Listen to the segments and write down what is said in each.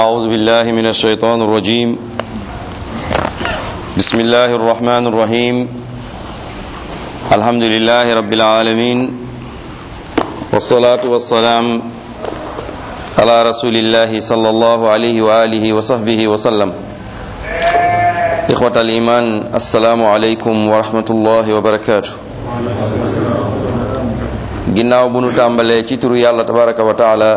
أعوذ بالله من الشيطان الرجيم بسم الله الرحمن الرحيم الحمد لله رب العالمين والصلاة والسلام على رسول الله صلى الله عليه وآله وصحبه وسلم إخوة الإيمان السلام عليكم ورحمة الله وبركاته ginnaaw bu nu tàmbalee ci turu yàlla tabaraka wa taala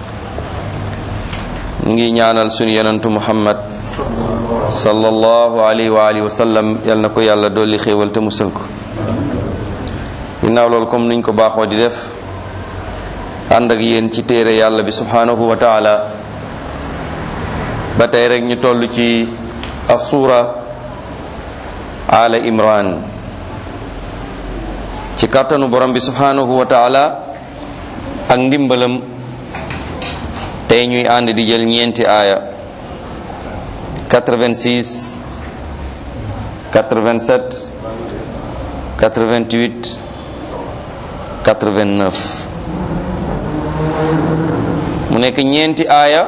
ngi ñaanal sunu yonentu muhammad sallallahu alayhi wa alihi wa sallam yal na ko yàlla dolli xéewal te musal ko ginnaaw loolu comme niñ ko baaxoo di def ànd ak yéen ci téere yàlla bi subhanahu wa taala ba tey rek ñu toll ci asura ala imran ci kàttanu borom bi subhanahu wa taala ak ndimbalam tey ñuy ànd di jël ñeenti aaya 86 87 88 89 mu nekk ñeenti aaya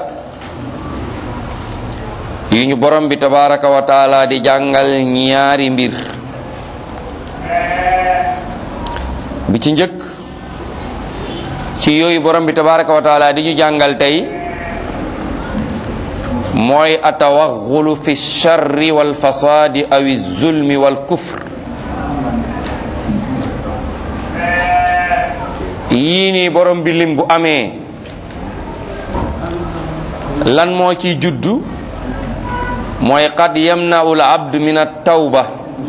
yu ñu borom bi tabaraka wa taala di jàngal ñaari mbir bi ci njëkk ci yooyu borom bi tabaraka wa taala di ñu jàngal tey mooy atawaxulu fi charri wal fasaadi awi zulmi wal kufr yii nii borom bi lim bu amee lan moo ciy juddu mooy qad yamna'u al abdu min at tawba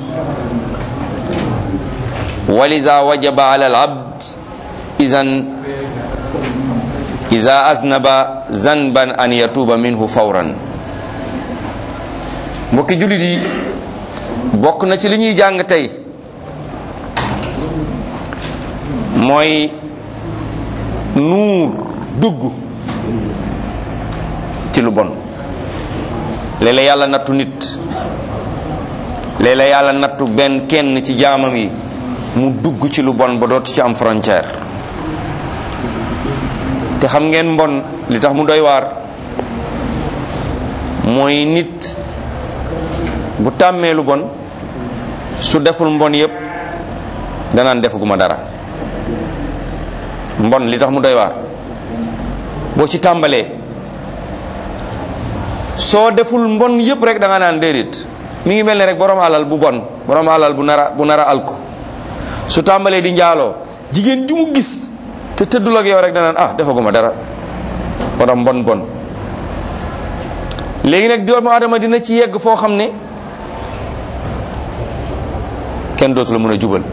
waliza wajaba ala al abd izan iza aznaba zanban an yatuba minhu fawran mbokki jullit yi bokk na ci li ñuy jàng tey mooy nuur dugg ci lu bon léeg-léeg yàlla nattu nit léeg-léeg yàlla nattu benn kenn ci jaamam yi mu dugg ci lu bon ba dootu ci am frontière te xam ngeen mbon li tax mu doy waar mooy nit bu tàmmee lu bon su deful mbon yépp danaan defaguma dara mbon li tax mu doy waar boo ci tàmbalee soo deful mbon yépp rek da nga naan déedéet mi ngi mel ne rek borom alal bu bon borom alal bu nara bu nara alku su tàmbalee di njaaloo jigéen ju mu gis te tëddul ak yow rek danaan ah defaguma dara wala mbon bon léegi nag doomu aadama dina ci yegg foo xam ne kenn dootu la mën a jubal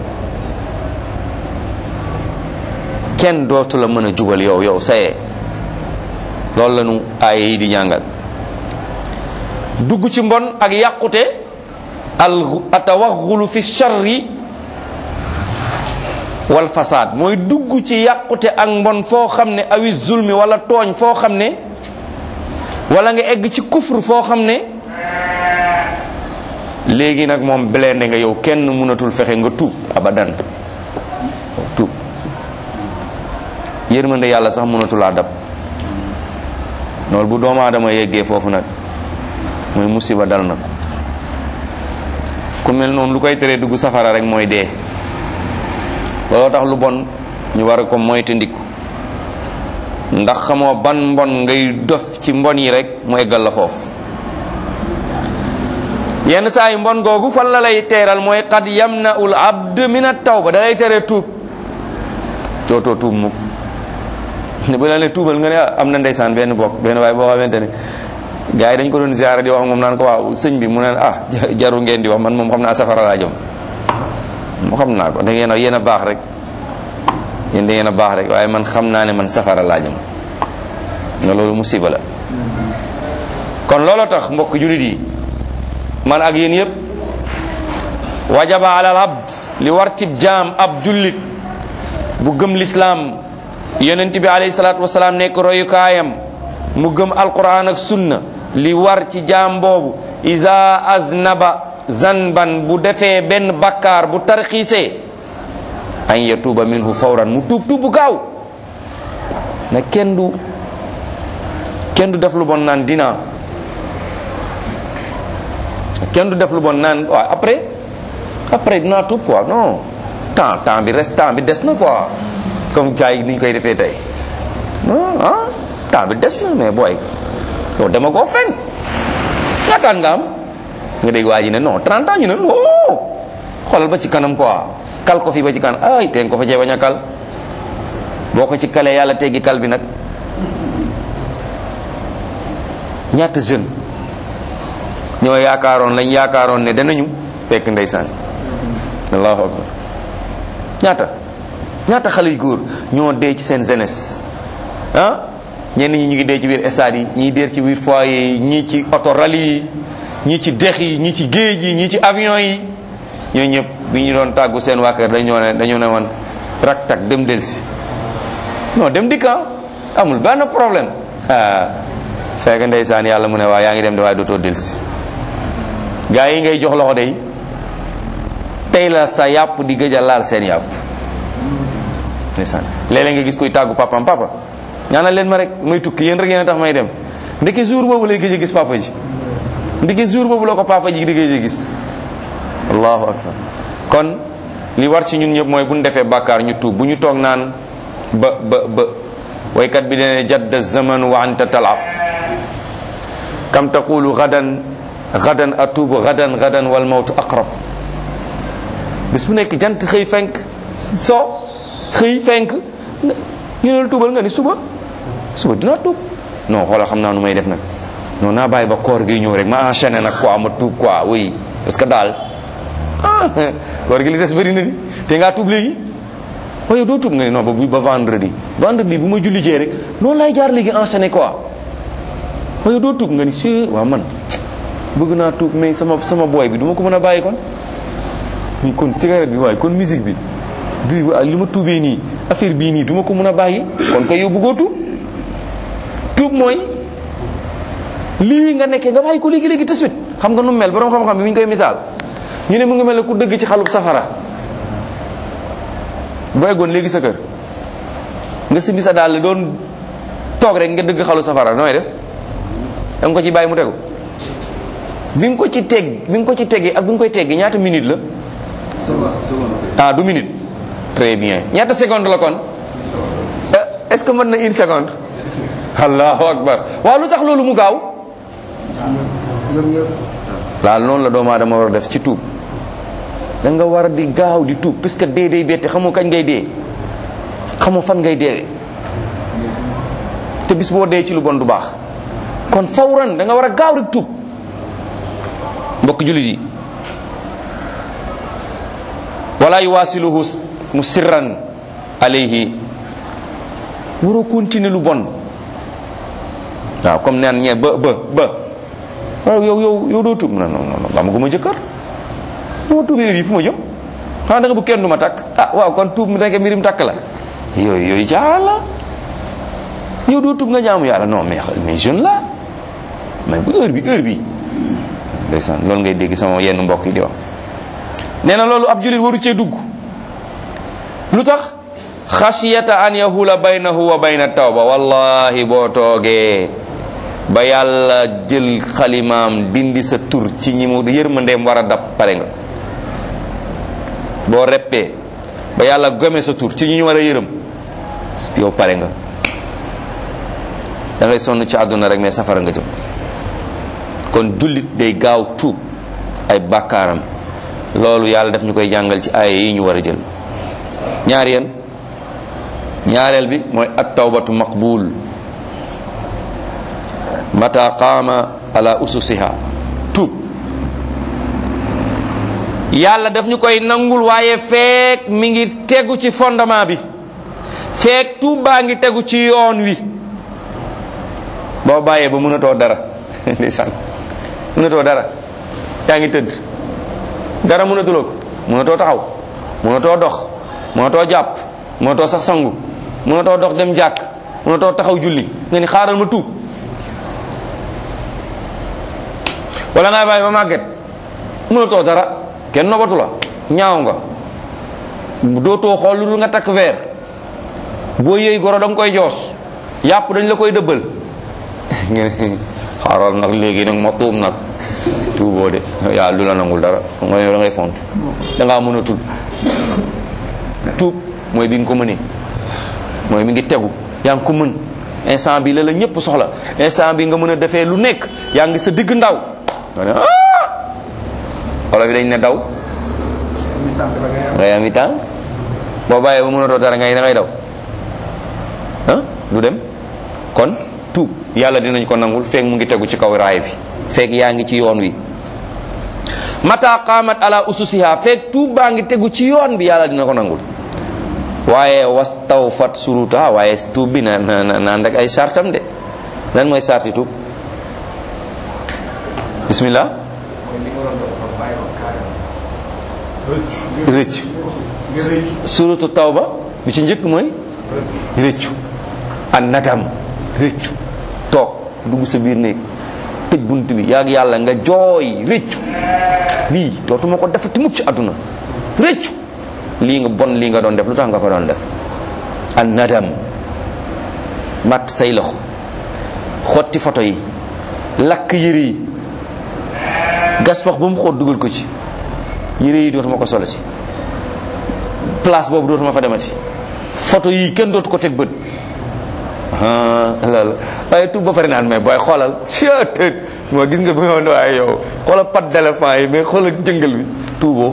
kenn dootu la mën a jubal yow yow sayee loolu la nu aaya yi di ñàngal dugg ci mbon ak yàqute al atawaxulu fi charri wal fasaad mooy dugg ci yàqute ak mbon foo xam ne awi zulmi wala tooñ foo xam ne wala nga egg ci kufr foo xam ne léegi nag moom blende nga yow kenn mënatul fexe nga tuub abadan tuub yërmande yàlla sax mënatul a dab loolu bu doomu aadama yeggee foofu nag mooy musiba dal na ko ku mel noonu lu koy teree dugg safara rek mooy dee looloo tax lu bon ñu war a ko moytandiku ndax xamoo ban mbon ngay dof ci mbon yi rek mu eggal la foofu yenn saa yi mbon googu fan la lay teeral mooy qad yamna'ul abd min at-tawba da lay tere tuub dootoo tuub mukk ne bu la ne tuubal nga ne am na ndeysaan benn bokk benn waaye boo xamante ne gars yi dañ ko doon ziara di wax moom naan ko waaw sëñ bi mu ne ah jaru ngeen di wax man moom xam naa safara laa jëm mu xam naa ko da ngeen a yéen a baax rek yéen da ngeen a baax rek waaye man xam naa ne man safara laa jëm nga loolu musiba la kon looloo tax mbokk jullit yi man ak yéen yépp wajaba alal abd li war cib jaam ab jullit bu gëm lislaam yonent bi alayhi salaatu wasalaam nekk royukaayam mu gëm alquran ak sunna li war ci jaam boobu iza aznaba zanban bu defee benn bakkaar bu tarxiisee an yatuuba minhu fawran mu tuub tuub bu gaaw na kenn du kenn du def lu bon naan dinaa kenn du def lu bon naan waaw après après dinaa tuub quoi non temps temps bi reste temps bi des na quoi comme gars yi ni ñu koy defee tey non ah temps bi des na mais booy yow dama koo fen ñaataat nga am nga dégg waa ji ne non 30 ans ñu ne oh xoolal ba ci kanam quoi kal ko fi ba ci kanam ay teen ko fa cee bañ a kal boo ko ci kalee yàlla teggi kal bi nag ñaata jeune ñoo yaakaaroon lañ yaakaaroon ne danañu fekk ndeysaan allahu akbar ñaata ñaata xale yu góor ñoo dee ci seen jeunesse ah ñenn ñi ñu ngi dee ci biir stade yi ñii dee ci biir foyer yi ñii ci oto rali yi ñii ci dex yi ñii ci géej yi ñii ci avion yi ñoo ñëpp bi ñu doon tàggu seen waa kër dañoo ne dañoo ne woon rak tak dem del si non dem dikka amul benn problème ah fekk ndeysaan yàlla mu ne waa yaa ngi dem de waaye dootoo del si gaa yi ngay jox loxo day tey la sa yàpp di gëj a laal seen yàpp ndeysaan léeg-léeg nga gis kuy tàggu papam papa ñaanal leen ma rek may tukki yéen rek yéen a tax may dem ndeke jour boobu lay gëj a gis papa ji ndeke jour boobu la ko papa ji di gëj a gis allahu akbar kon li war ci ñun ñëpp mooy bu ñu defee bàkkaar ñu tuub bu ñu toog naan ba ba ba waykat bi dene jadda zaman wa anta talab kam taqulu gadan gadan atubu gadan gadan wal mawtu aqrab bis bu nekk jant xëy fenk so xëy fenk ñu ne la tuubal nga ni suba suba dinaa tuub non xoolal xam naa nu may def nag non naa bàyyi ba koor gi ñëw rek ma enchaîné nag quoi ma tuub quoi oui parce que daal ah koor gi li des bëri na ni te ngaa tuub léegi waaye doo tuub nga ni non ba bu ba vendredi vendredi bu ma julli jee rek noonu lay jaar léegi enchaîné quoi waaye doo tuub nga ni si waaw man bëgg naa tuub mais sama sama booy bi du ma ko mën a bàyyi kon mais kon cigarette bi waaye kon musique bi bi waa li ma tuubee nii affaire bii nii du ma ko mën a bàyyi kon koy yow bëggoo tuub tuub mooy lii nga nekkee nga bàyyi ko léegi léegi tout de suite xam nga nu mel borom xam-xam bi mi ñu koy misaal ñu ne mu ngi mel ne ku dëgg ci xalub safara boo eggoon léegi sa kër nga si bisa daal doon toog rek nga dëgg xalu safara nooy def da nga ko ci bàyyi mu tegu bi nga ko ci teg bi nga ko ci teggee ak bi nga koy teggi ñaata minute la ah du minute très bien ñaata seconde la kon est-ce que mën na une seconde allahu akbar waaw lu tax loolu mu gaaw laal noonu la doomu aadama war a def ci tuub da nga war a di gaaw di tuub puisque dee day bette xamoo kañ ngay dee xamoo fan ngay dee te bis boo dee ci lu bon du baax kon fawran da nga war a gaaw rek tuub mbokk jullit yi wala yuwasiluhu mu sirran alayhi waroo continuer lu bon waaw comme neen ñe ba ba ba waaw yow yow yow doo tuub non non non ba ma ko ma jëkkër bu ma tuubee yi fu ma jëm xanaa da nga bu kenn du ma takk ah waaw kon tuub mi nekk mbirim takk la yooyu yooyu jaaxal la yow doo tuub nga jaamu yàlla non mais mais jeune la mais bu heure bi heure bi ndeysaan loolu ngay dégg sama yenn mbokk yi di wax nee na loolu ab julit waru cee dugg lu tax xasiyata an yahula baynahu wa bayna tawba wallahi boo toogee ba yàlla jël xalimaam dindi sa tur ci ñi mu yërmandeem war a dab pare nga boo reppee ba yàlla gome sa tur ci ñi ñu war a yërëm yow pare nga da ngay sonn ci àdduna rek mais safara nga jëm kon jullit day gaaw tuub ay bàkkaaram loolu yàlla daf ñu koy jàngal ci aaya yi ñu war a jël ñaareel ñaareel bi mooy at tawbatu maqbul mata qaama ala ususiha tuub yàlla daf ñu koy nangul waaye feek mi ngi tegu ci fondement bi feek tuub baa ngi tegu ci yoon wi boo bàyyee ba mënatoo dara ndeysaan mënatoo dara yaa ngi tëdd dara mënatuloo ko mënatoo taxaw mënatoo dox mënatoo jàpp mënatoo sax sangu mënatoo dox dem jàkk mënatoo taxaw julli nga ni xaaral ma tuub wala ngay bàyyi ba màgget mënatoo dara kenn nobatu la ñaaw nga dootoo xool lu dul nga takk veer boo yëy goro da nga koy joos yàpp dañ la koy dëbbal ngeen xaaral nag léegi nag ma tuub nag tuuboo de yàlla du la nangul dara nga yow da ngay font da ngaa mën a tuub tuub mooy bi nga ko mënee mooy mi ngi tegu yaa ngi ko mën instant bi la la ñëpp soxla instant bi nga mën a defee lu nekk yaa ngi sa digg ndaw nga ne ah wala bi dañ ne daw ngay am itaan boo bàyyee ba mënatoo dara ngay da ngay daw ah du dem kon tuub yàlla dinañ ko nangul feek mu ngi tegu ci kaw raay bi feek yaa ngi ci yoon wi mata qaamat ala ususiha feek tuub baa ngi tegu ci yoon bi yàlla dina ko nangul waaye wastawfat suruta waaye tuub bi na na na ànd ak ay sartam de lan mooy sarti tuub bismillah rëcc suratu tawba bi ci njëkk mooy rëccu an nadam rëccu toog dugg sa biir néeg tëj bunt bi yaag yàlla nga jooy rëccu lii dootuma ko defati mukk ci àdduna rëccu lii nga bon lii nga doon def lu tax nga ko doon def an nadam matt say loxo xotti photo yi lakk yëre yi gas pax ba mu xoot dugal ko ci yëre yi dootuma ko solo ci place boobu dootuma fa demati photo yi kenn dootu ko teg bët loolu waaye tuub ba pare naan mais booy xoolal ctët moo gis nga bi ma ne waaye yow xoolal pat d'éléphant yi mais xoolal jëngal bi tuuboo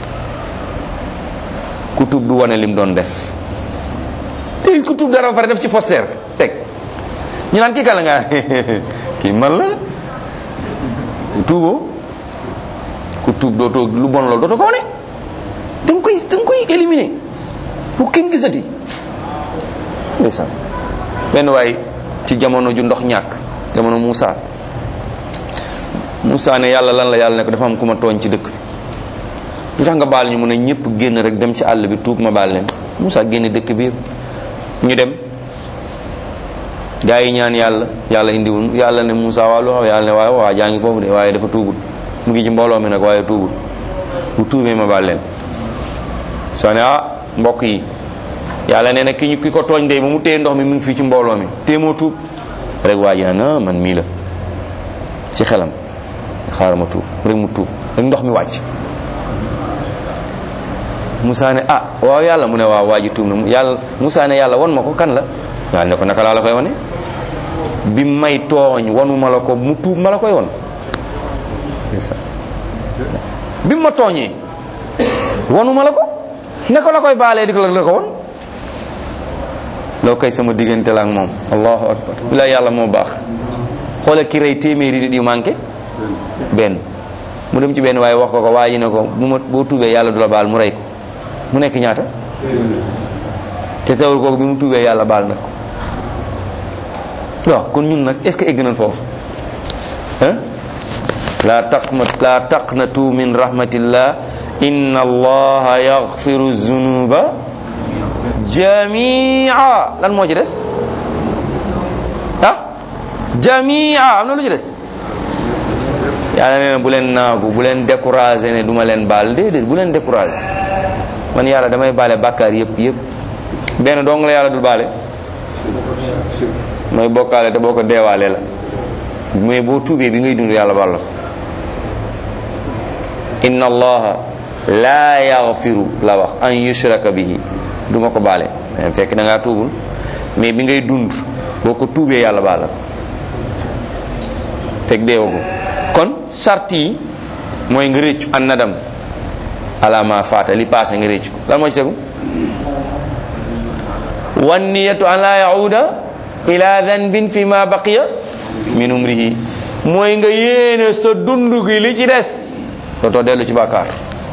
ku tuub du wane lim doon def te ku tuub dara ba pare def ci poster teg ñu naan kii kala nga kii man la tuuboo ku tuub dootoo lu bon loolu dootoo ko wane da nga koy da nga koy éliminer bu kenn gisati ndeysaan benn waay ci jamono ju ndox ñàkk jamono Moussa Moussa ne yàlla lan la yàlla ne ko dafa am ku ma tooñ ci dëkk lu tax nga baal ñu mu ne ñëpp génn rek dem ci àll bi tuub ma baal leen Moussa génn dëkk biir ñu dem gaa yi ñaan yàlla yàlla indiwul yàlla ne Moussa waa lu xaw yàlla ne waaye waa jaa ngi foofu de waaye dafa tuubul mu ngi ci mbooloo mi nag waaye tuubul bu tuubee ma baal leen soo ne ah mbokk yi yàlla nee na ki ñu ki ko tooñ de ba mu téye ndox mi mu ngi fii ci mbooloo mi téye moo tuub rek waa ji na man mii la ci xelam xaaral ma tuub rek mu tuub rek ndox mi wàcc Moussa ne ah waaw yàlla mu ne waaw waa ji tuub na yàlla Moussa ne yàlla won ma ko kan la yàlla ne ko naka laa la koy wane bi may tooñ wanuma la ko mu tuub ma la koy won bi ma tooñee wanuma la ko naka la koy baalee di ko la ko won loo koy sama diggante la ak moom allahu akbar bila yàlla moo baax xoole ki rey téeméeri nit yu manqué benn mu dem ci benn waaye wax ko ko waa ji ne ko bu ma boo tuubee yàlla du la baal mu rey ko mu nekk ñaata te teewul kooku bi mu tuubee yàlla baal na ko waaw kon ñun nag est ce que egg nañ foofu hein la taqnat la taqnatu min rahmatillah inna allaha yaghfiru zunuba jamia lan moo ci des ah jamia am na lu ci des yàlla nee na bu leen naagu bu leen découragé ne duma leen baal déedéet bu leen découragé man yàlla damay baale bàkkaar yëpp yëpp benn dong la yàlla dul baale mooy bokkaale te boo ko deewaale la mais boo tuubee bi ngay dund yàlla baal la inna allaha la yaghfiru la wax an yushraka bihi duma ko baale mais fekk da ngaa tuubul mais bi ngay dund boo ko tuubee yàlla baal la fekk deewa ko kon sart yi mooy nga réccu an nadam ala ma faata li passé nga réccu lan moo ci tegu wan niyatu an la yauda ila dhanbin fi ma baqiya min umrihi mooy nga yéene sa dund gi li ci des dootoo dellu ci bàkkaar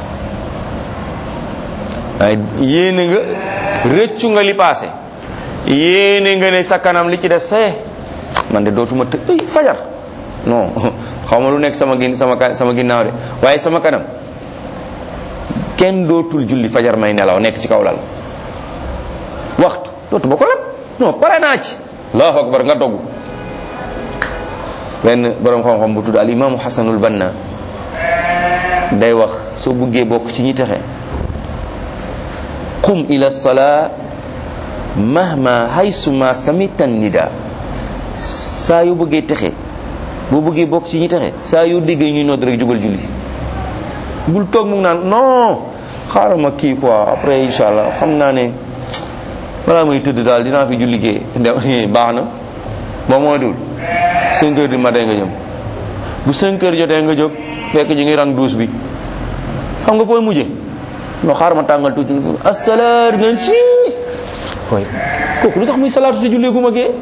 waaye yéene nga rëccu nga li passé yéene nga ne sa kanam li ci des see man de dootuma të ay fajar non xaw ma lu nekk sama gin sama sama ginnaaw de waaye sama kanam kenn dootul julli fajar may nelaw nekk ci kaw lal waxtu dootu ba ko lam non pare naa ci allahu akbar nga dogg benn borom xam-xam bu tudd al imaamu xasanul banna day wax soo buggee bokk ci ñi texe qum ila salaa mahma haysuma samitan nida saa yu bëggee texe boo bëggee bokk ci ñi texe saa yu déggee ñuy nodd rek jugal julli bul toog mu ngi naan non xaaral ma kii quoi après incha allah xam naa ne balaa may tëdd daal dinaa fi julli gee baax na boo moo dul 5 heures du matin nga jëm bu 5 heures jotee nga jóg fekk ñu ngi rang douche bi xam nga fooy mujje no xaar ma tàngal tuuti asalaar ngeen si way kooku lu tax muy salaatu te jullee gu ma gee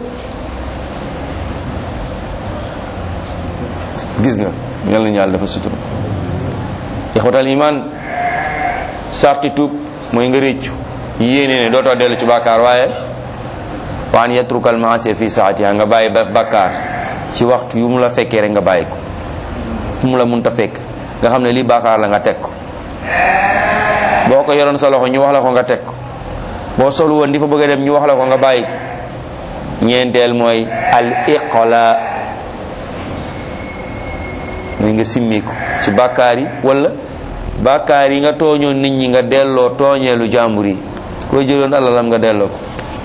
gis nga yal nañu yàlla dafa sutura ixwatal iman sarti tuub mooy nga réccu yéene ne dootoo dellu ci bàkkaar waaye waan yatrukal maase fi saatiha nga bàyyi ba bàkkaar ci waxtu yu mu la fekkee rek nga bàyyi ko fu mu la munta fekk nga xam ne lii bàkkaar la nga teg ko boo ko yoroon sa loxo ñu wax la ko nga teg ko boo solu woon di fa bëgg a dem ñu wax la ko nga bàyyi ko ñeenteel mooy al iqla mooy nga simmi ko ci bàkkaar yi wala bàkkaar yi nga tooñoon nit ñi nga delloo tooñeelu jàmbur yi koo jëloon alalam nga delloo ko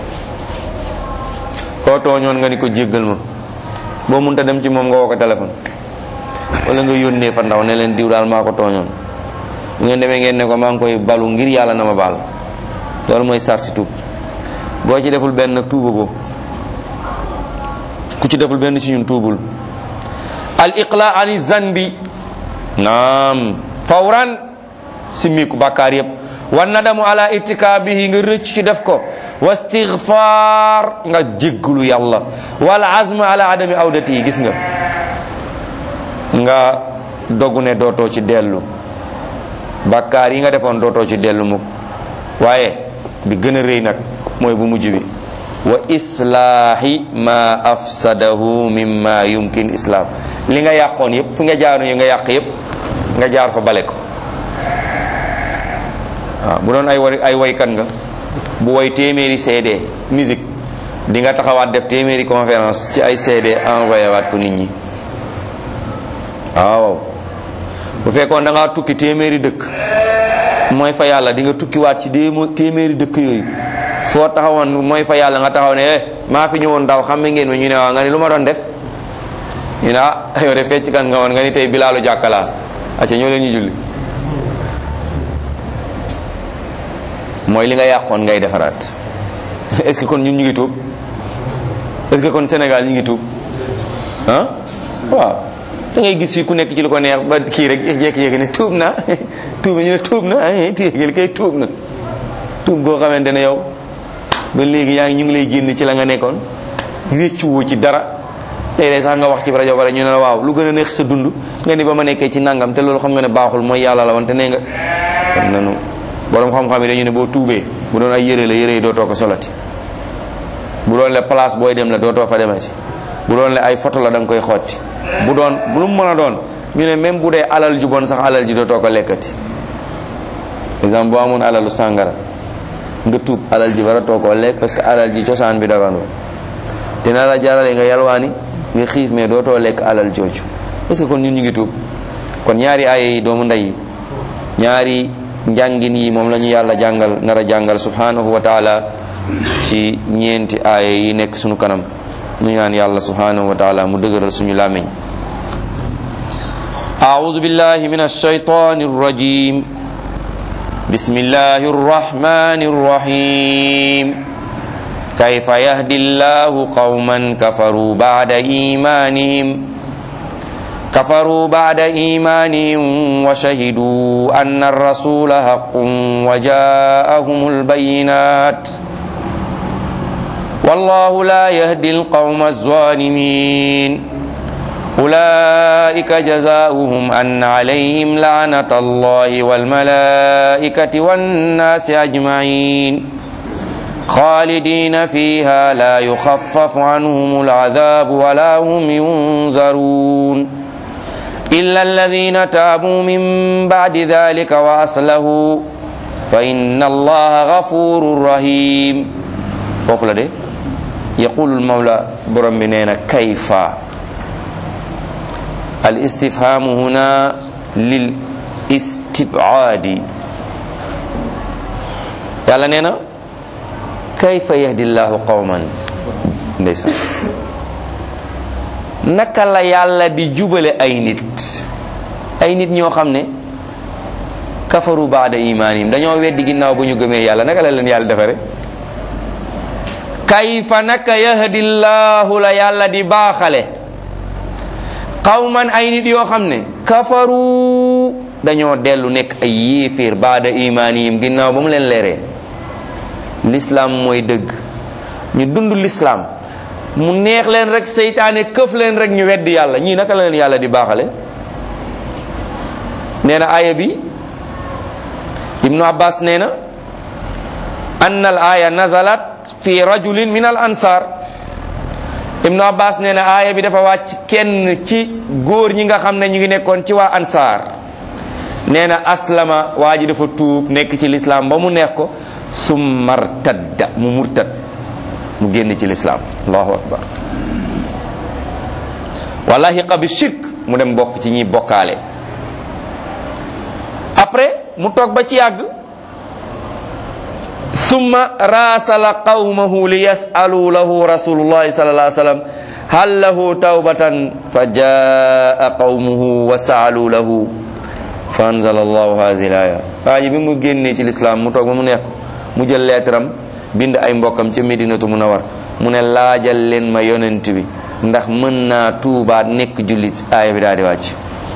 koo tooñoon nga ni ko jéggal ma boo munta dem ci moom nga woo ko téléphone wala nga yónnee fa ndaw ne leen diw daal maa ko tooñoon bu ngeen demee ngeen ne ko maa ngi koy balu ngir yàlla na ma baal loolu mooy sarti tuub boo ci deful benn nag tuubagoo ku ci deful benn ci ñun tuubul al iqla ani zanbi naam fawran simmiku bàkkaar yépp wan nadamu ala irtikaabihi nga rëcc ci def ko wa istighfar nga jéggulu yàlla wal azm ala adami awdati gis nga nga dogu ne dootoo ci dellu bàkkaar yi nga defoon dootoo ci dellu mukk waaye bi gën a rëy nag mooy bu mujj bi wa islaahi ma afsadahu mimma yumkin islam li nga yàqoon yépp fi nga jaaroon yi nga yàq yépp nga jaar fa bale ko waaw bu doon ay way ay waykat nga bu way téeméeri CD musique di nga taxawaat def téeméeri conférence ci ay CD envoyé waat ko nit ñi waaw bu fekkoon da ngaa tukki téeméeri dëkk mooy fa yàlla di nga tukkiwaat ci déemo téeméeri dëkk yooyu foo taxawoon mooy fa yàlla nga taxaw ne eh maa fi ñëwoon daaw xam ngeen ma ñu ne waaw nga ni lu ma doon def ñu ne ah yow de fecc kan nga woon nga ni tey bilaalu jàkkalaa acca ñoo leen ñu julli mooy li nga yàqoon ngay defaraat est-ce que kon ñun ñu ngi tuub est-ce que kon Sénégal ñu ngi tuub ah waaw da ngay gis fii ku nekk ci lu ko neex ba kii rek jékki-jékki ne tuub na tuub ñu ne tuub na ay téegel kay tuub na tuub goo xamante ne yow ba léegi yaa ngi ñu ngi lay génn ci la nga nekkoon réccuwoo ci dara léeg-léeg sax nga wax ci rajo bare ñu ne la waaw lu gën a neex sa dund nga ni ba ma nekkee ci nangam te loolu xam nga ne baaxul mooy yàlla la woon te nee nga kon nanu borom xam-xam yi dañu ne boo tuubee bu doon ay yére la yére yi dootoo ko solati bu doon le place booy dem la dootoo fa demati bu doon le ay photo la da nga koy xotti bu doon bu lu mu mën a doon ñu ne même bu dee alal ju bon sax alal ji dootoo ko lekkati exemple boo amoon alalu sàngara nga tuub alal ji war a too koo lekk parce que alal ji cosaan bi daganul dina la jarale nga yalwaani nga xiif mais dootoo lekk alal jooju parce que kon ñun ñu ngi tuub kon ñaari aaya yi doomu ndey yi ñaari njàngin yi moom la ñu yàlla jàngal nar a jàngal subhanahu wa taala ci ñeenti aaya yi nekk suñu kanam ñu ñaan yàlla subhanahu wa taala mu dëgëral suñu làmmiñ أعوذ بالله من الشيطان الرجيم بسم الله الرحمن الرحيم كيف يهدي الله قوما كفروا بعد إيمانهم كفروا بعد إيمانهم وشهدوا أن الرسول حق وجاءهم البينات والله لا يهدي القوم الظالمين أولئك جزاؤهم أن عليهم لعنة الله والملائكة والناس أجمعين خالدين فيها لا يخفف عنهم العذاب ولا هم ينظرون إلا الذين تابوا من بعد ذلك وأصلحوا فإن الله غفور رحيم فوف de يقول المولى borom bi nee na kayfa الاستفهام هنا للاستبعاد yàlla nee na kayfa yahdi llahu qawman ndeysaan naka la yàlla di jubale ay nit ay nit ñoo xam ne kafaru baada imaanihim dañoo weddi ginnaaw bu ñu gëmee yàlla naka la leen yàlla defare kayfa naka yahdi llahu la yàlla di baaxale qawman ay nit yoo xam ne kafaru dañoo dellu nekk ay yéeféer baada imaanihim ginnaaw ba mu leen leeree l'islam mooy dëgg ñu dund l'islam mu neex leen rek seytaane këf leen rek ñu weddi yàlla ñii naka la leen yàlla di baaxale nee na aaya bi ibnu abbas nee na anna al aya nazalat fi rajulin min al ansar ibnu abbas nee na aaya bi dafa wàcc kenn ci góor ñi nga xam ne ñu ngi nekkoon ci waa ansar nee na aslama waa ji dafa tuub nekk ci lislaam ba mu neex ko summa rtadda mu murtad mu génn ci lislaam allahu akbar wallahi qabi shirk mu dem bokk ci ñi bokkaale après mu toog ba ci yàgg summa raasala qawmahu li yasalu lahu rasulullahi sallallahu alayhi wa sallam hal lahu tawbatan fa jaa qawmuhu wa saalu lahu fa anzala allahu hazihi laya waa ji bi mu génnee ci lislaam mu toog ba mu neex mu jël leetaram bind ay mbokkam ca medinatu munawar mu ne laajal leen ma yonent bi ndax mën naa tuubaat nekk jullit aaya bi daal di wàcc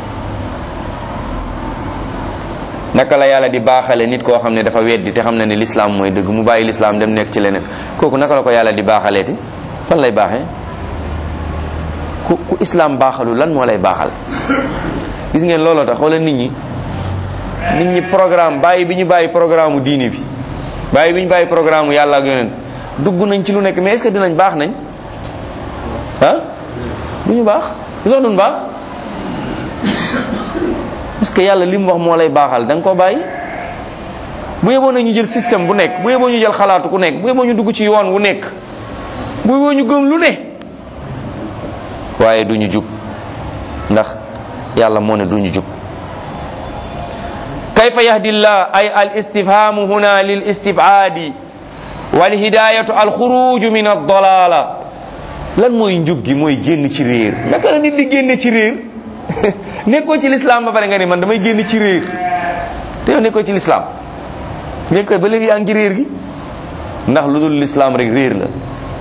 naka la yàlla di baaxale nit koo xam ne dafa weddi te xam na ne lislaam mooy dëgg mu bàyyi lislaam dem nekk ci leneen kooku naka la ko yàlla di baaxaleeti fan lay baaxee ku ku islaam baaxalu lan moo lay baaxal gis ngeen looloo tax wala nit ñi nit ñi programme bàyyi bi ñu bàyyi programme mu diini bi bàyyi bi ñu bàyyi programme mu yàlla ak yoneen dugg nañ ci lu nekk mais est-ce que dinañ baax nañ ah du ñu baax gisoo nun baax parce que yàlla li mu wax moo lay baaxal da nga koo bàyyi bu yeboo na ñu jël système bu nekk bu yeboo ñu jël xalaatu ku nekk bu yeboo ñu dugg ci yoon wu nekk bu yeboo ñu gëm lu ne waaye du ñu jub ndax yàlla moo ne du ñu jub kayfa yahdillah ay al istifhamu huna lil istibadi wal hidayatu al xuruju min ad dalala lan mooy njub gi mooy génn ci réer naka la nit di génne ci réer nekkoo ci lislaam ba pare nga ne man damay génn ci réer te yow nekkoo ci lislaam ngeen koy ba léegi yaa ngi ci réer gi ndax lu dul lislaam rek réer la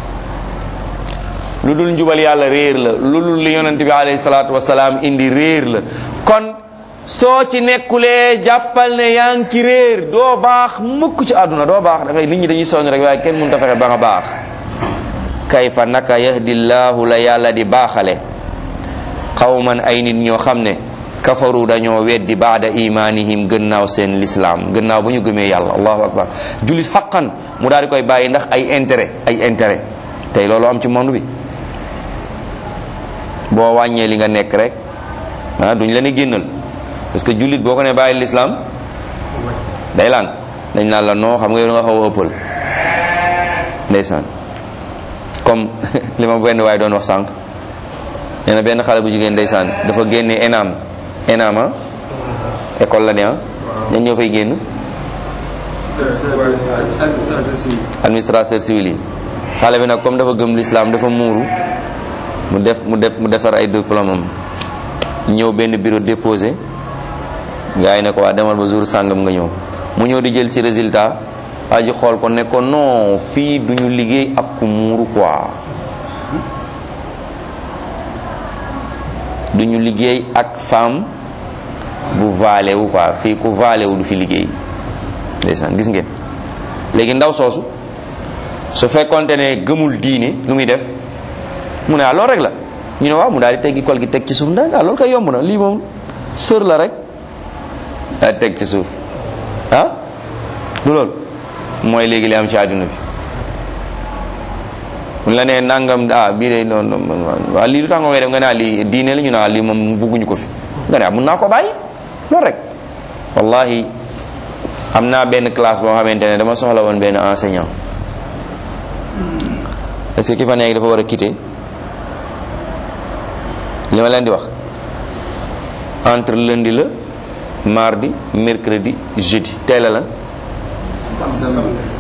lu dul njubal yàlla réer la lu dul li yonent bi alayhi salaatu wasalaam indi réer la kon soo ci nekkulee jàppal ne yaa ngi ci réer doo baax mukk ci àdduna doo baax dafay nit ñi dañuy sonn rek waaye kenn mënut a fexe ba nga baax kayfa naka yahdillahu la yàlla di baaxale qawman ay nit ñoo xam ne kafaru dañoo weddi baada imanihim gënnaaw seen lislaam gënnaaw bu ñu gëmee yàlla allahu akbar julit xaqan mu daal di koy bàyyi ndax ay intérêt ay intérêt tey loolu am ci monde bi boo wàññee li nga nekk rek ah duñ la ne génnal parce que jullit boo ko ne bàyyi lislaam day lànk dañ naan la noo xam nga yow nga xaw a ëppal ndeysaan comme li ma benn waaye doon wax sànq nee na benn xale bu jigéen ndeysaan dafa génne ENAM ENAM ah école la ne ah ñan ñoo fay génn administrateur civil yi xale bi nag comme dafa gëm l'islam dafa muuru mu def mu def mu defar ay diplôme am ñëw benn bureau déposé gars yi ne ko waa demal ba jour sàngam nga ñëw mu ñëw di jël ci résultat waa ji xool ko ne ko non fii duñu liggéey ak ku muuru quoi duñu liggéey ak femme bu vaale wu quoi fii ku vaale wu du fi liggéey ndeysaan gis ngeen léegi ndaw soosu su fekkonte ne gëmul diine lu muy def mu ne ah loolu rek la ñu ne waaw mu daal di teggi kol gi teg ci suuf ndax ah loolu koy yomb na lii moom sër la rek daal di teg ci suuf ah du loolu mooy léegi li am ci àdduna bi mun la nee nangam ah bii de noonu waaw lii lu tax nga koy def nga ne ah lii diine la ñu ne ah lii moom bugguñu ko fi nga ne ah mun naa ko bàyyi loolu rek wallahi am naa benn classe boo xamante ne dama soxla woon benn enseignant est-ce que ki fa nekk dafa war a quitter li ma leen di wax entre lundi la mardi mercredi jeudi tey la lan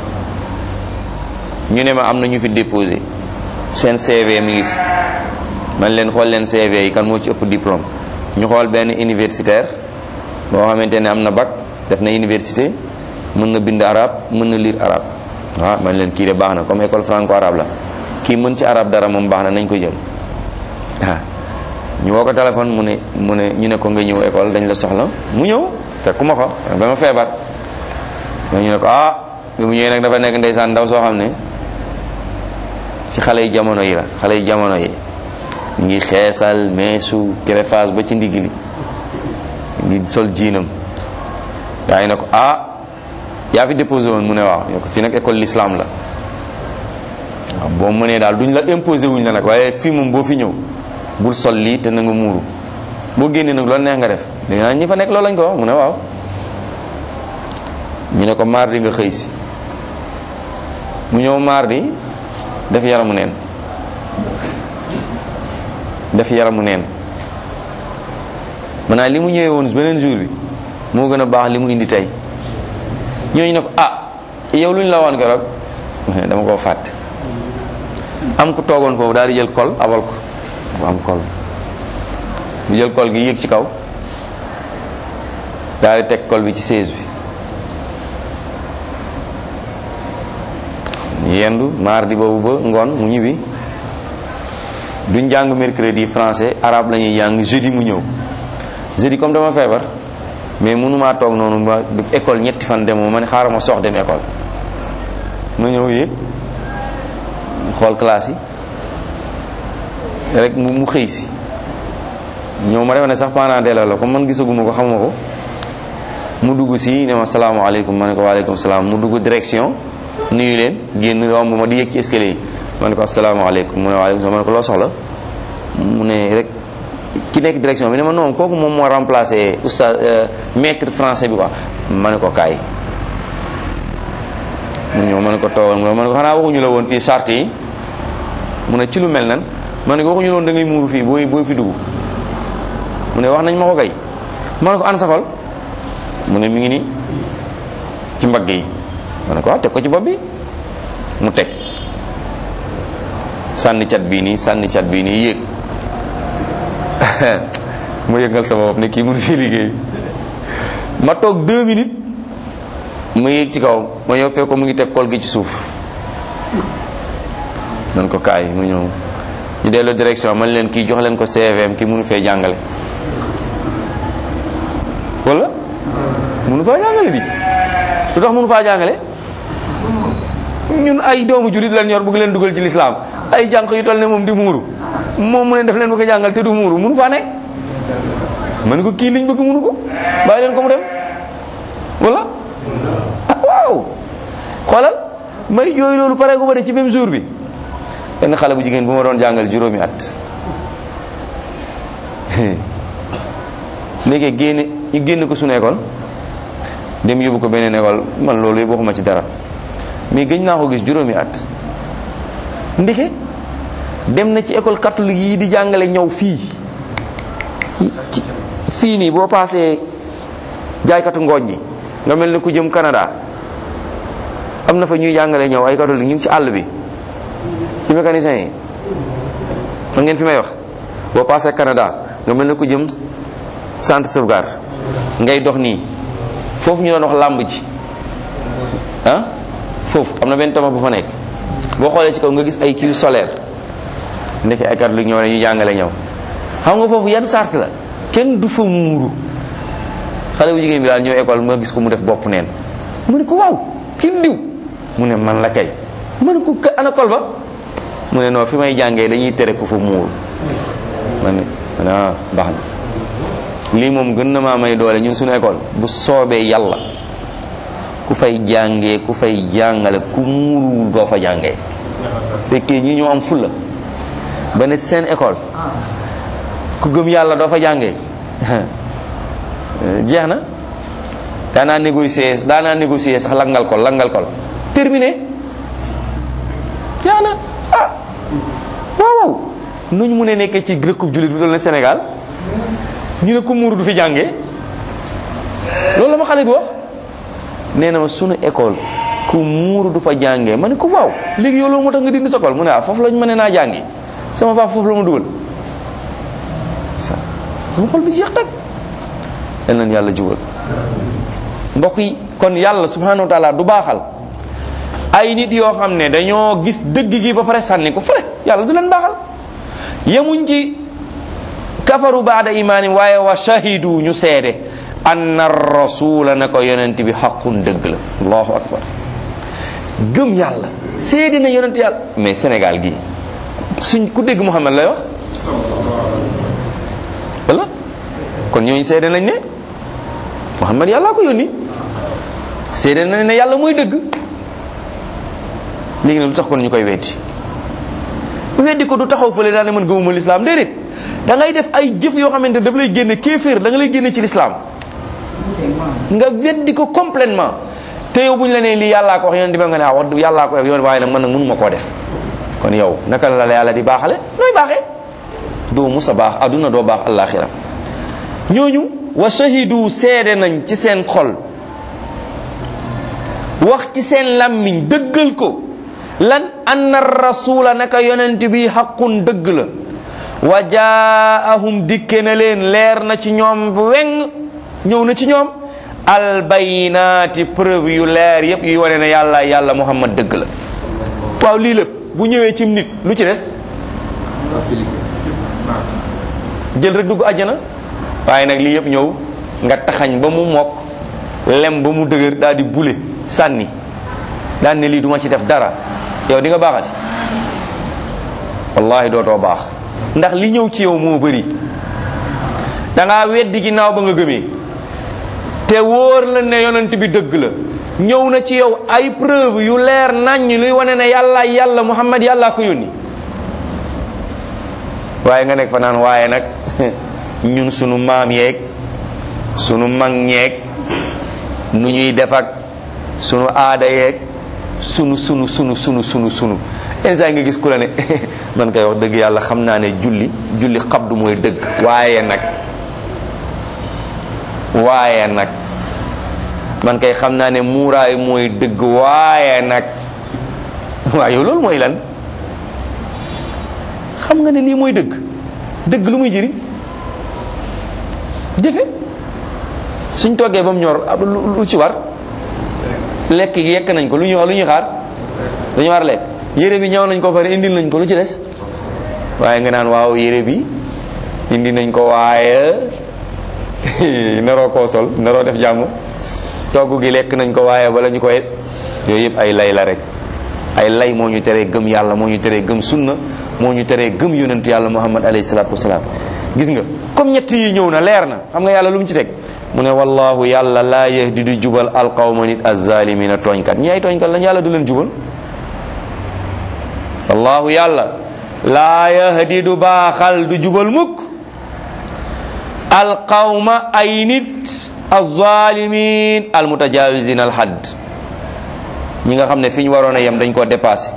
ñu ne ma am na ñu fi déposé seen CV mi ngi fi man leen xool leen CV yi kan moo ci ëpp diplôme ñu xool benn universitaire boo xamante ne am na bac def na université mën na bind arabe mën na lire arabe waaw man leen kii de baax na comme école franco arabe la kii mën ci arabe dara moom baax na nañ ko jël ah ñu woo ko téléphone mu ne mu ne ñu ne ko nga ñëw école dañ la soxla mu ñëw te ku ma ko ba ma feebar ma ñu ne ko ah bi mu ñëwee nag dafa nekk ndeysaan ndaw soo xam ne ci xale yi jamono yi la xale yi jamono yi ñu ngi xeesal meesu greffage ba ci ndigg li ngi sol jiinam yaa ngi ne ko ah yaa fi déposé woon mu ne waaw ñu ko fii nag école l'islam la waaw boo mënee daal duñ la imposé wuñ la nag waaye fii moom boo fi ñëw bul sol lii te na nga muuru boo génnee nag loolu neex nga def dinaa ñi fa nekk loolu lañ ko wax mu ne waaw ñu ne ko mardi nga xëy si mu ñëw mardi def yaramu neen def yaramu neen maanaam li mu ñëwee woon beneen jour bi moo gën a baax li mu indi tey ñooñu ne ko ah yow lu ñu la woon keroog dama koo fàtte am ku toogoon foofu daal di jël kol abal ko bu am kol bu jël kol gi yéeg ci kaw daal di teg kol bi ci seize bi yendu mardi boobu ba ngoon mu ñibbi duñ jàng mercredi français arabe la ñuy jàng jeudi mu ñëw jeudi comme dama feebar mais mënumaa toog noonu ba école ñetti fan demoo ma ne xaaral ma sox dem école ma ñëw yéeg xool classe yi rek mu mu xëy si ñëw ma defe ne sax pendant delloo la comme man gisaguma ko xamuma ko mu dugg si ne ma salaamaaleykum ma ne ko waaleykum salaam mu dugg direction nuyu leen génn romb ma di yëg ci escalier yi ma ne ko asalaamaaleykum mu ne waaleykum salaam ma ne ko loo soxla mu ne rek ki nekk direction bi ne ma non kooku moom moo remplacé oustaz maître français bi quoi ma ne ko kaay mu ñëw ma ne ko toogal ma ne ko xanaa waxuñu la woon fii charte yi mu ne ci lu mel nan ma ne ko waxuñu la woon da ngay muuru fii booy booy fi dugg mu ne wax nañ ma ko kay ma ne ko an safal mu ne mi ngi nii ci mbagg yi ma ne ko waaw teg ko ci bopp bi mu teg sànni cat bii nii sànni cat bii nii yéeg mu yëngal sama bopp ne kii mënu fii liggéey ma toog deux minutes ma yéeg ci kaw ma ñëw fekk ko mu ngi teg kol gi ci suuf man ko kaay mu ñëw ñu dellu direction man leen kii jox leen ko CVM kii mënu fee jàngale wala mënu faa jàngale di lu tax mënu faa jàngale ñun ay doomu julit lan ñor bëgg leen dugal ci lislaam ay jànq yu toll ne moom di muuru moom mu ne def leen bëgg a jàngal te du muuru mënu faa nekk man ko kii liñ bëgg mënu ko bàyyi leen ko mu dem wala ah waaw xoolal may jooy loolu pare ko ba de ci même jour bi benn xale bu jigéen bu ma doon jàngal juróomi at léegi génne ñu génn ko suñu école dem yóbbu ko beneen école man loolu yëpp waxuma ci dara mais gëj naa ko gis juróomi at ndeke dem na ci école catholique yi di jàngale ñëw fii ci ci fii nii boo paasee jaaykatu ngooñ yi nga mel ne ku jëm Canada am na fa ñuy jàngale ñëw ay catholique ñu ngi ci àll bi ci mécanicien yi xam ngeen fi may wax boo paasee Canada nga mel ne ku jëm centre sauvegarde ngay dox nii foofu ñu doon wax làmb ji ah foofu am na benn tabax bu fa nekk boo xoolee ci kaw nga gis ay kii solaire ndeke ay catholique ñëw ne ñu jàngale ñëw xam nga foofu yan sart la kenn du fa muuru xale bu jigéen bi daal ñëw école nga gis ko mu def bopp neen mu ne ko waaw kii diw mu ne man la kay mu ne ko ka ana kol ba mu ne non fi may jàngee dañuy tere ko fa muuru man ne man ah baax na lii moom gën na maa may doole ñun suñu école bu soobee yàlla ku fay jàngee ku fay jàngale ku muuruwul doo fa jàngee fekkee ñi ñoo am fulla ba ne seen école ku gëm yàlla doo fa jàngee jeex na daanaa négocier daanaa négocier sax langal ko langal ko terminé jeex na ah waaw waaw nu ñu mun a nekkee ci dëkkub jullit bu toll ne Sénégal ñu ne ku muuru du fi jàngee loolu la ma xale bi wax nee na ma sunu école ku muuru du fa jàngee ma ne ko waaw léegi yow loolu moo tax nga dindi sa école mu ne ah foofu lañ ma ne naa jàngi sama papa foofu la ma dugal sama xol bi jeex tag yal nañ yàlla jubal mbokk yi kon yàlla subhanahu wa taala du baaxal ay nit yoo xam ne dañoo gis dëgg gi ba pare sànni ko fële yàlla du leen baaxal yemuñ ci kafaru baada imaanim waaye wa shahidu ñu seede anna rasula na ko yonent bi xaqun dëgg la allahu akbar gëm yàlla seede na yonent yàlla mais Sénégal gii suñ ku dégg Muhammad lay wax wala kon ñooñu seede nañ ne Muhammad yàllaa ko yónni seede nañ ne yàlla mooy dëgg léegi nag lu tax kon ñu koy weddi weddi ko du taxaw fële daal ne man gëmuma lislaam déedéet da ngay def ay jëf yoo xamante daf lay génne kéeféer da nga lay génne ci lislaam nga weddi ko complètement te yow bu ñu la nee lii yàllaa ko wax yonent bi nga ne ah wax yàllaa ko wax yoon waaye nag man nag mënuma koo def kon yow naka la la yàlla di baaxale nooy baaxee doo musa baax aduna doo baax alaxira ñooñu wa shahidu seede nañ ci seen xol wax ci seen làmmiñ dëggal ko lan anna rasula naka yonent bi xaqun dëgg la wa jaahum dikke na leen leer na ci ñoom weng ñëw na ci ñoom albayinaati preuve yu leer yépp yuy wane ne yàlla yàlla muhammad dëgg la waaw lii lépp bu ñëwee ci nit lu ci des jël rek dugg àjjana waaye nag lii yëpp ñëw nga taxañ ba mu mokk lem ba mu dëgër daal di bule sànni daan ne lii duma ci def dara yow di nga baaxati wallahi dootoo baax ndax li ñëw ci yow moo bëri da ngaa weddi ginnaaw ba nga gëmee te wóor la ne yonent bi dëgg la ñëw na ci yow ay preuve yu leer naññ luy wane ne yàlla yàlla muhammad yàllaa ko yónni waaye nga nekk fa naan waaye nag ñun sunu maam yeeg sunu mag ñeeg nu ñuy def ak sunu aada yeeg sunu sunu sunu sunu sunu sunu instant nga gis ku la ne man koy wax dëgg yàlla xam naa ne julli julli xabdu mooy dëgg waaye nag waaye nag man kay xam naa ne muuraay mooy dëgg waaye nag waaye yow loolu mooy lan xam nga ne lii mooy dëgg dëgg lu muy jëriñ jëfe suñ toggee ba mu ñor lu ci war lekk gi yekk nañ ko lu ñuy wax lu ñuy xaar dañu war lekk yére bi ñëw nañ ko pare indil nañ ko lu ci des waaye nga naan waaw yére bi indi nañ ko waaye naroo koo sol naroo def jàmm togg gi lekk nañ ko waaye bala ñu koy yooyu yëpp ay lay la rek ay lay moo ñu teree gëm yàlla moo ñu teree gëm sunna moo ñu teree gëm yonent yàlla muhammad alayhi salaatu wasalaam gis nga comme ñett yi ñëw na leer na xam nga yàlla lu mu ci teg mu ne wallahu yàlla laa yahdi du jubal alqawma nit azzalimina tooñkat ñi ay tooñkat lañ yàlla du leen jubal wallahu yàlla laa yahdi du baaxal du jubal mukk alqawma ay nit azzalimin almutajawizin alhadd ñi nga xam ne fi ñu waroon a yem dañ koo dépassé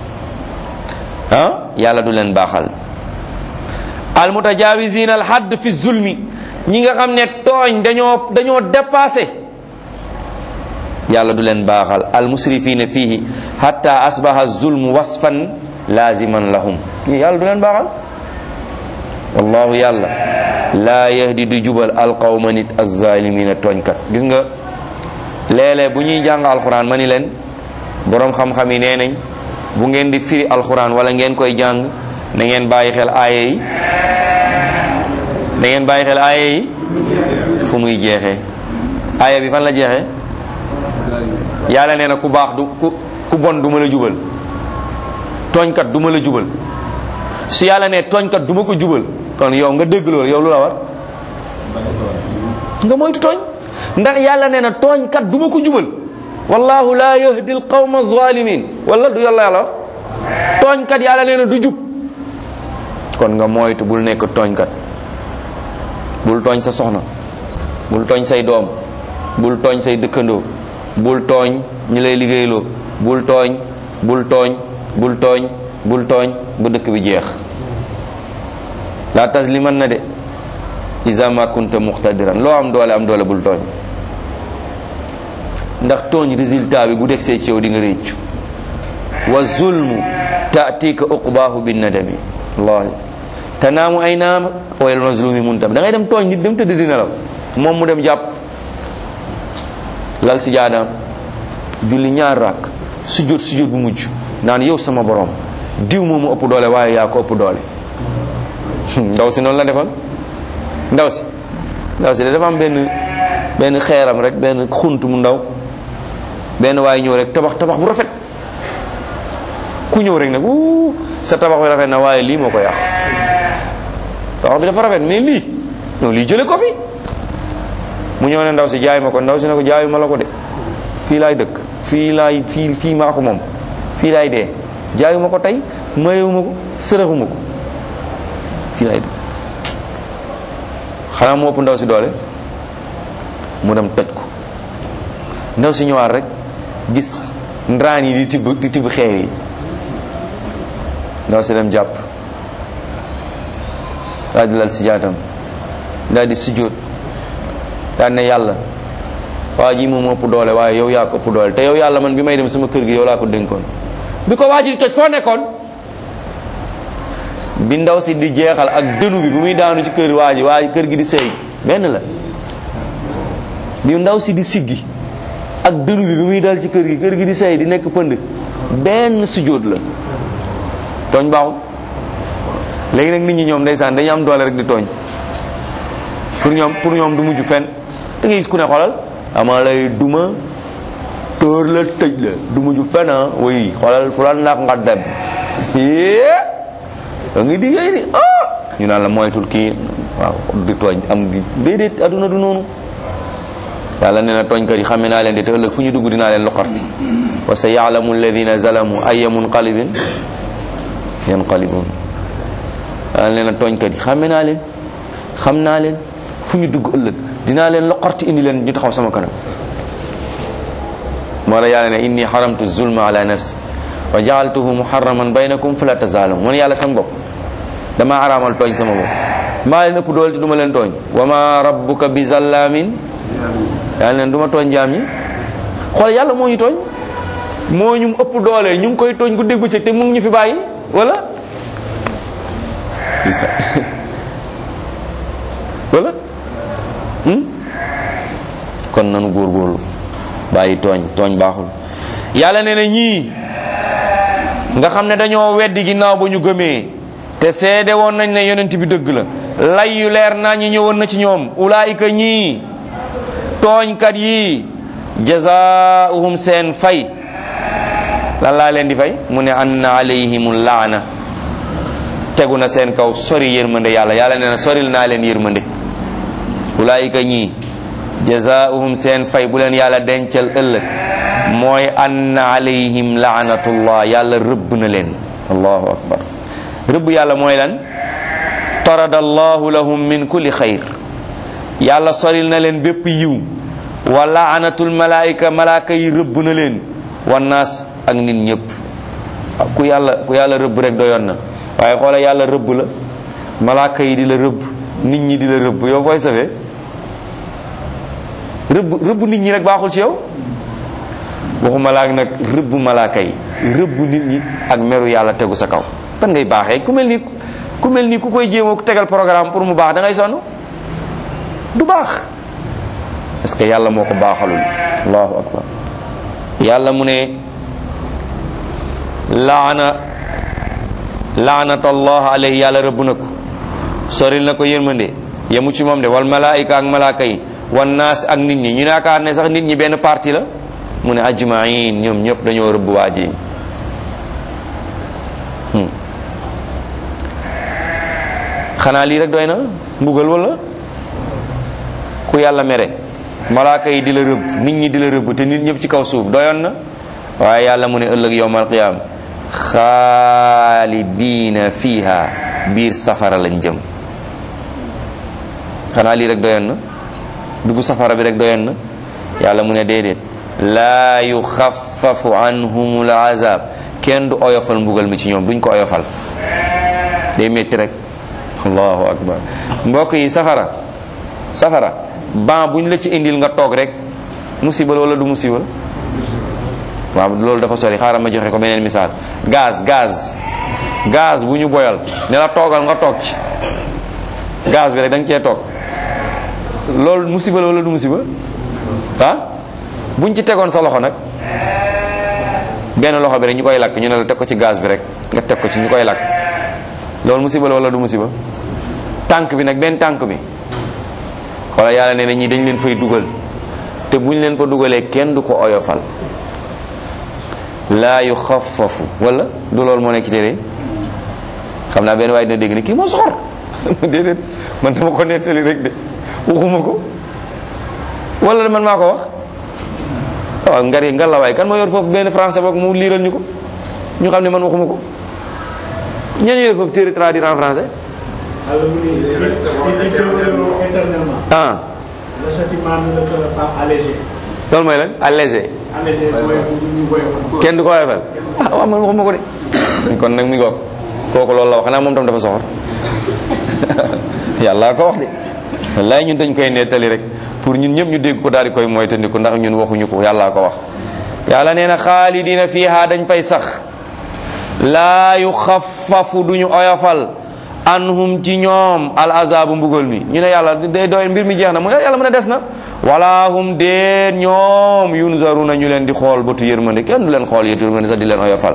ah yàlla du leen baaxal almutajawizin alhadd fi zulmi ñi nga xam ne tooñ dañoo dañoo dépassé yàlla du leen baaxal almusrifina fihi hatta asbaha zulmu wasfan laziman lahum ñi yàlla du leen baaxal wallahu yàlla laa yahdi du jubal alqawma nit azzalimina tooñkat gis nga léeg-léeg bu ñuy jàng alxuraan ma ni leen boroom xam-xam yi nee nañ bu ngeen di firi alxuraan wala ngeen koy jàng na ngeen bàyyi xel aaya yi na ngeen bàyyi xel aaya yi fu muy jeexee aaya bi fan la jeexee yàlla nee na ku baax du ku ku bon du ma la jubal tooñkat du ma la jubal su yàlla ne tooñkat du ma ko jubal kon yow nga dégg loolu yow lu la war nga moytu tooñ ndax yàlla nee na tooñkat du ma ko jubal wallahu la yahdi al qawma zalimin wala du yàlla yàlla tooñkat yàlla nee na du jub kon nga moytu bul nekk tooñkat bul tooñ sa soxna bul tooñ say doom bul tooñ say dëkkandoo bul tooñ ñi lay liggéeyloo bul tooñ bul tooñ bul tooñ bul tooñ ba dëkk bi jeex la tasliman na de isa ma kunta muqtadiran loo am doole am doole bul tooñ ndax tooñ résultat bi bu degsee ci yow di nga réccu wa zulmu taatika uqbaahu bin nadami wallahi tanaamu ay naam wayal mazlumi muntam da ngay dem tooñ nit dem tëdd di nelaw moom mu dem jàpp lal si jaadaam julli ñaar rakk sujjóot sujjóot bu mujj naan yow sama borom diw moomu ëpp doole waaye yaa ko ëpp doole ndaw si noonu la defoon ndaw si ndaw si dafa am benn benn xeeram rek benn xunt mu ndaw benn waaye ñëw rek tabax tabax bu rafet ku ñëw rek nag wuu sa tabax bi rafet na waaye lii moo ko yàq tabax bi dafa rafet mais lii non lii jële ko fi mu ñëw ne ndaw si jaay ma ko ndaw si ne ko jaayu ma la ko de fii laay dëkk fii laay fii fii maa ko moom fii laay dee jaayu ma ko tey mayewu ma ko sërëxu ma ko fii laay dëkk xanaa mu ëpp ndaw si doole mu dem toj ko ndaw si ñëwaat rek gis ndraan yi di tibb di tibb xeer yi ndaw si dem jàpp daal di lal si jaatam daal di sujjóot daal ne yàlla waa ji moom ëpp doole waaye yow yaa ko ëpp doole te yow yàlla man bi may dem sama kër gi yow laa ko dénkoon bi ko waa ji di toj foo nekkoon bi ndaw si di jeexal ak dënu bi bu muy daanu ci kër waa ji waa kër gi di sëy benn la bi ndaw si di siggi ak dënu bi bi muy dal ci kër gi kër gi di sëy di nekk pënd benn sujjóot la tooñ baaxul léegi nag nit ñi ñoom ndeysaan dañu am doole rek di tooñ pour ñoom pour ñoom du mujj fenn da ngay gis ku ne xoolal ama lay duma tóor la tëj la du mujj fenn ah oui xoolal fu la naak nga dem da ngi di yooyu ni ah ñu naan la moytul kii waaw di tooñ am di déedéet aduna du noonu yàlla nee na tooñkat yi xame naa leen di te ëllëg fu ñu dugg dinaa leen loqarti wa sa yaalamu alladina zalamu ayya munqalibin yanqalibun yàlla nee na tooñkat yi xame naa leen xam naa leen fu ñu dugg ëllëg dinaa leen loqarti indi leen ñu taxaw sama kanam moo la yàlla ne inni haramtu zulma ala nafsi wa jaaltuhu muharraman baynakum fala tazalamu man yàlla sama bopp dama araamal tooñ sama bopp maa leen ëpp doole te duma leen tooñ wa ma rabbuka bi zallamin yàlla neen du ma tooñ jaam ñi xool yàlla moo ñu tooñ moo ñu ëpp doole ñu ngi koy tooñ ku dégg bëccëg te mu ngi ñu fi bàyyi wala wala kon nanu góorgóorlu bàyyi tooñ tooñ baaxul yàlla nee na ñii nga xam ne dañoo weddi ginnaaw ba ñu gëmee te seede woon nañ ne yonent bi dëgg la lay yu leer naa ñi ñëwoon na ci ñoom ulaayika ñii tooñkat yi jazaauhum seen fay lan laa leen di fay mu ne anna alayhimu laana tegu na seen kaw sori yërmande yàlla yàlla nee na soril naa leen yërmande ulaayika ñii jazaauhum seen fay bu leen yàlla dencal ëllëg mooy anna alayhim laanatullah yàlla rëbb na leen allahu akbar rëbb yàlla mooy lan tarada allahu lahum min kulli xayr yàlla soril na leen bépp yiw wa laanatul malaayika malaaka yi rëbb na leen wannaas ak nit ñëpp ku yàlla ku yàlla rëbb rek doyoon na waaye xoola yàlla rëbb la malaaka yi di la rëbb nit ñi di la rëbb yow fooy safee rëbb rëbb nit ñi rek baaxul ci yow waxuma laak nag rëbb malaaka yi rëbb nit ñi ak meru yàlla tegu sa kaw ban ngay baaxee ku mel ni ku mel ni ku koy jéem a tegal programme pour mu baax da ngay sonn du baax parce que yàlla moo ko baaxalul allahu akbar yàlla mu ne laana laanatallah alayhi yàlla rëbb na ko soril na ko yërmande yemu ci moom de wal malaayika ak malaaka yi wan naas ak nit ñi ñu yaakaar ne sax nit ñi benn parti la mu ne ajmain ñoom ñëpp dañoo rëbb waa ji xanaa lii rek doy na mbugal wala ku yàlla mere malaaka yi di la rëbb nit ñi di la rëbb te nit ñëpp ci kaw suuf doyoon na waaye yàlla mu ne ëllëg yowmal qiyaam xaalidiina fiha biir safara lañ jëm xanaa lii rek doyoon na dugg safara bi rek doyoon na yàlla mu ne déedéet laa yuxaffafu anhumul azab kenn du oyofal mbugal mi ci ñoom duñ ko oyofal day métti rek allahu akbar mbokk yi safara safara ban buñ la ci indil nga toog rek musiba wala du musiba waaw loolu dafa sori xaaral ma joxe ko beneen misaal gaz gaz gaz bu ñu boyal ne la toogal nga toog ci gaz bi rek da nga cee toog loolu musiba la wala du musiba ah buñ ci tegoon sa loxo nag benn loxo bi rek ñu koy lakk ñu ne la teg ko ci gaz bi rek nga teg ko ci ñu koy lakk loolu musiba la wala du musiba tànk bi nag benn tànk bi wala yàlla nee na ñi dañ leen fay dugal te buñ leen fa dugalee kenn du ko oyofal laa yu xafafu wala du loolu moo nekk ci téere xam naa benn waaye dina dégg ni kii moo soxor déedéet man dama ko nettali rek de waxuma ko wala man maa ko wax waaw ngari ngal la waay kan ma yor foofu benn français boog mu liiral ñu ko ñu xam ne man waxuma ko ñenn yor foofu téere traduire en français éternellement. ah Le châtiment ne sera pas allégé. loolu mooy lan allégé Allégé mooy bu ñu woyofal. kenn du ko oyofal ah waaw man waxuma ko de kon nag mi ngoog kooku loolu la wax xanaa moom tam dafa soxor yàlla ko wax de wallaay ñun dañ koy nettali rek pour ñun ñëpp ñu dégg ko daal di koy moytandiku ndax ñun waxuñu ko yàlla ko wax yàlla nee na xaalidina fiha dañ fay sax laa yu xafafu duñu oyofal anhum ci ñoom al azabu mbugal mi ñu ne yàlla day doy mbir mi jeex na mu ne yàlla mu ne des na wala hum déet ñoom yunzaruna ñu leen di xool bëtu yërmande kenn du leen xool yëtu yërmande sax di leen oyofal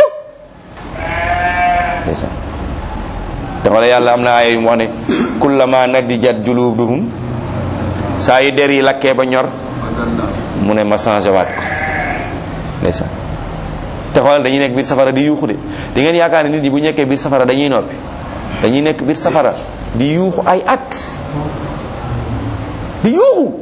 ndeysaan te wala yàlla am na ay yu mu wax ne kullama nadijat juluduhum saa yi der yi lakkee ba ñor mu ne ma changé waat ko ndeysaan te xoolal dañuy nekk biir safara di yuuxu de di ngeen yaakaar ne nit ñi bu nekkee biir safara dañuy noppi dañuy nekk biir safara di yuuxu ay at di yuuxu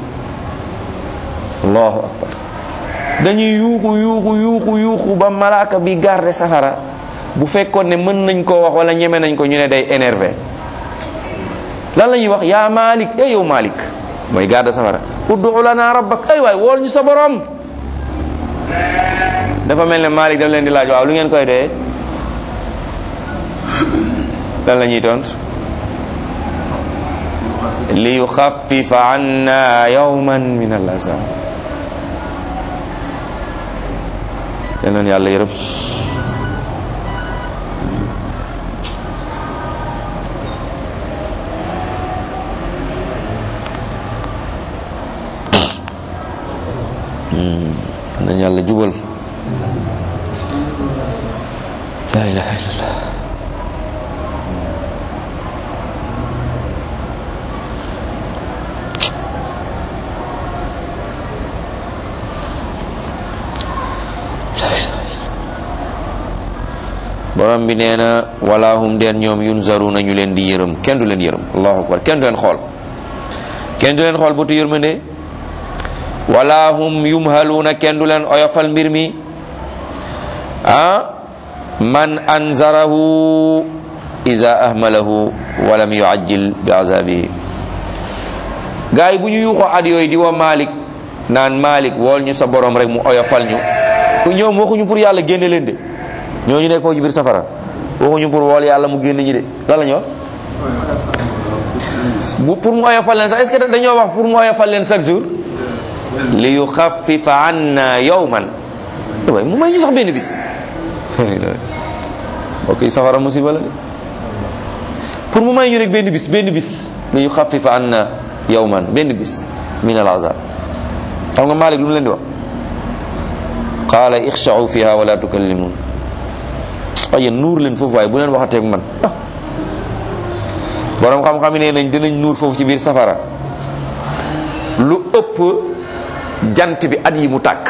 allahu akbar dañuy yuuxu yuuxu yuuxu yuuxu ba malaaka bi garde safara bu fekkoon ne mën nañ koo wax wala ñeme nañ ko ñu ne day énervé lan la ñuy wax yaa malik e yow malik mooy garde safara uddu lana rabbak ay waay wool ñu sa borom dafa mel ne malik daf leen di laaj waaw lu ngeen koy doyee lan la ñuy tont li yuxaffifa anna yawman min al azab yal na yàlla yërëm nañ yàlla jubal la ilaha illallah borom bi nee na wala hum deen ñoom yunzaru nañu leen di yërëm kenn du leen yërëm allahu akbar kenn du leen xool kenn du leen xool butu yërmande wala hum yumhaluuna kenn du leen oyofal mbir mi ah man anzarahu iza ahmalahu walam yuajjil bi azabihi gars yi bu ñu yuuxoo at yooyu di wa Malik naan Malik wool ñu sa borom rek mu oyofal ñu ñoom waxuñu pour yàlla génne leen de ñooñu nekk foofu ci biir safara waxuñu pour wool yàlla mu génne ñi de lan la ñu wax bu pour mu oyofal leen sax est ce que dañoo wax pour mu oyofal leen chaque jour li yuxaffifa anna yawman waaye mu may ñu sax benn bis mbokk yi safara musiba la de pour mu may ñu rek benn bis benn bis li yuxaffifa anna yawman benn bis min al azab xam nga Malik lu mu leen di wax qaala ixsha'u fiha wala tukallimun waaye nuur leen foofu waaye bu leen waxateeg man ah borom xam-xam ne nañ dinañ nuur foofu ci biir safara lu ëpp jant bi at yi mu tàkk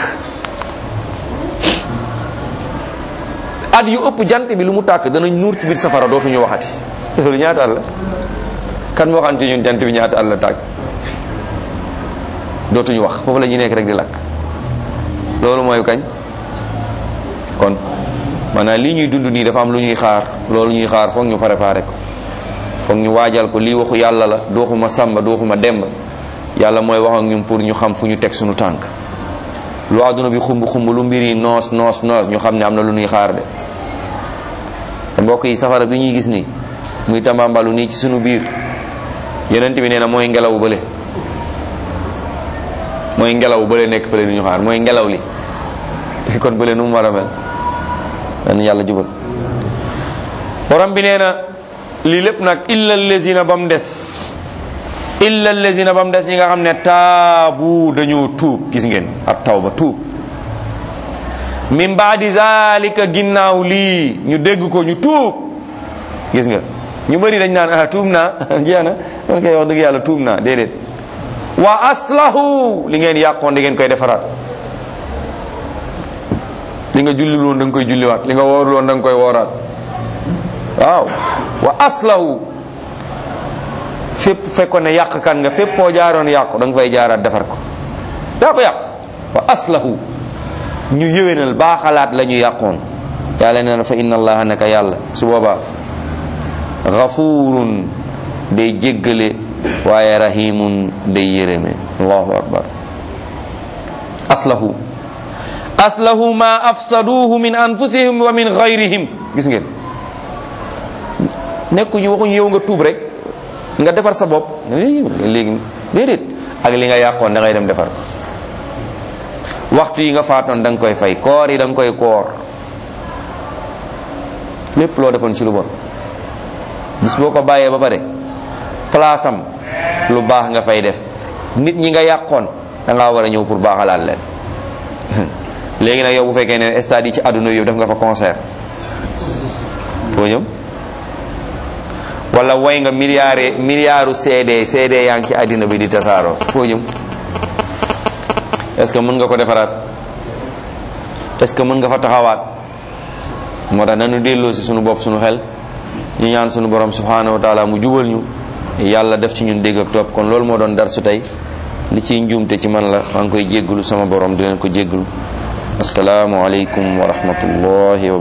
at yu ëpp jant bi lu mu tàkk danañ nuur ci biir safara dootuñu waxati loolu ñaata at la kan moo xam ci ñun jant bi ñaata at la tàkk dootuñu wax foofu la ñuy nekk rek di lakk loolu mooy kañ kon maanaam lii ñuy dund nii dafa am lu ñuy xaar loolu ñuy xaar foog ñu préparé ko foog ñu waajal ko lii waxu yàlla la dooxuma sàmba dooxuma demb yàlla mooy wax ak ñun pour ñu xam fu ñu teg suñu tànk lu àdduna bi xumb xumb lu mbir yi noos noos noos ñu xam ne am na lu ñuy xaar de te mbokk yi safara bi ñuy gis nii muy tambambalu nii ci suñu biir yonent bi nee na mooy ngelaw bële mooy ngelaw bële nekk fële ni ñu xaar mooy ngelaw li kon bële nu mu war a mel dan yàlla jubal borom bi nee na lii lépp nag illa lezina ba mu des illa lezina ba mu des ñi nga xam ne taabu dañoo tuub gis ngeen ak tawba tuub min baadi zalika ginnaaw lii ñu dégg ko ñu tuub gis nga ñu bëri dañ naan ah tuub naa jeex na man koy wax dëgg yàlla tuub naa déedéet wa aslahu li ngeen yàqoon di ngeen koy defaraat li nga julli woon da nga koy julliwaat li nga woorul woon da nga koy wooraat waaw wa aslahu fépp fekkoon ne yàq kan nga fépp foo jaaroon yàqu da nga fay jaaraat defar ko yaa ko yàq wa aslahu ñu yëwénal baaxalaat la ñu yàqoon yàlla nee na fa inna allaha naka yàlla su boobaa gafurun day jéggale waaye rahimun day yërëme allahu akbar aslahu aslahu ma afsaduhu min anfusihim wa min gayrihim gis ngeen nekkuñu waxuñu yow nga tuub rek nga defar sa bopp léegi déedéet ak li nga yàqoon da ngay dem defar waxtu yi nga faatoon da nga koy fay koor yi da nga koy koor lépp loo defoon ci lu bon bis boo ko bàyyee ba pare place am lu baax nga fay def nit ñi nga yàqoon da ngaa war a ñëw pour baaxalaat leen léegi nag yow bu fekkee ne stade yi ci àdduna yëpp def nga fa concert foo ñëw wala way nga milliard milliardu CD CD yaa ngi ci àddina bi di tasaaroo foo jëm est-ce que mën nga ko defaraat est-ce que mën nga fa taxawaat moo tax nañu delloo si sunu bopp sunu xel ñu ñaan sunu borom subhanahu wa taala mu jubal ñu yàlla def ci ñun dégg ak topp kon loolu moo doon dar su tey li ciy njuumte ci man la maa ngi koy jéggalu sama borom di leen ko jéggalu asalaamu aleykum wa rahmatullahi wa